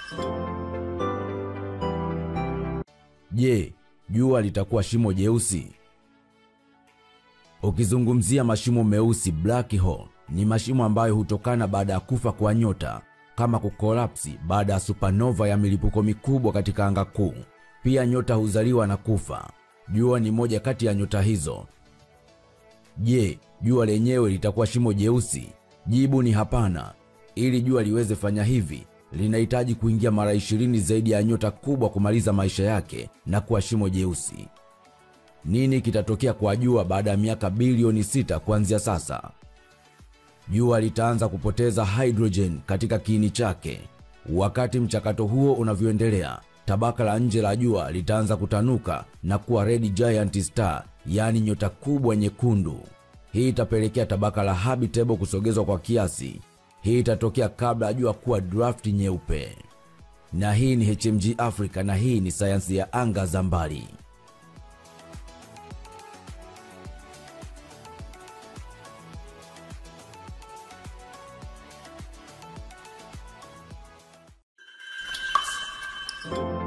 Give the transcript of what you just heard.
Je, jua litakuwa shimo jeusi? Ukizungumzia mashimo meusi black hole, ni mashimo ambayo hutokana baada ya kufa kwa nyota kama kukolapsi baada ya supernova ya milipuko mikubwa katika anga kuu. Pia nyota huzaliwa na kufa. Jua ni moja kati ya nyota hizo. Je, jua lenyewe litakuwa shimo jeusi? Jibu ni hapana. Ili jua liweze fanya hivi, linahitaji kuingia mara ishirini zaidi ya nyota kubwa kumaliza maisha yake na kuwa shimo jeusi. Nini kitatokea kwa jua baada ya miaka bilioni sita kuanzia sasa? Jua litaanza kupoteza hydrogen katika kiini chake. Wakati mchakato huo unavyoendelea, tabaka la nje la jua litaanza kutanuka na kuwa red giant star, yaani nyota kubwa nyekundu. Hii itapelekea tabaka la habitable kusogezwa kwa kiasi. Hii itatokea kabla ya jua kuwa draft nyeupe. Na hii ni HMG Africa na hii ni sayansi ya anga za mbali. you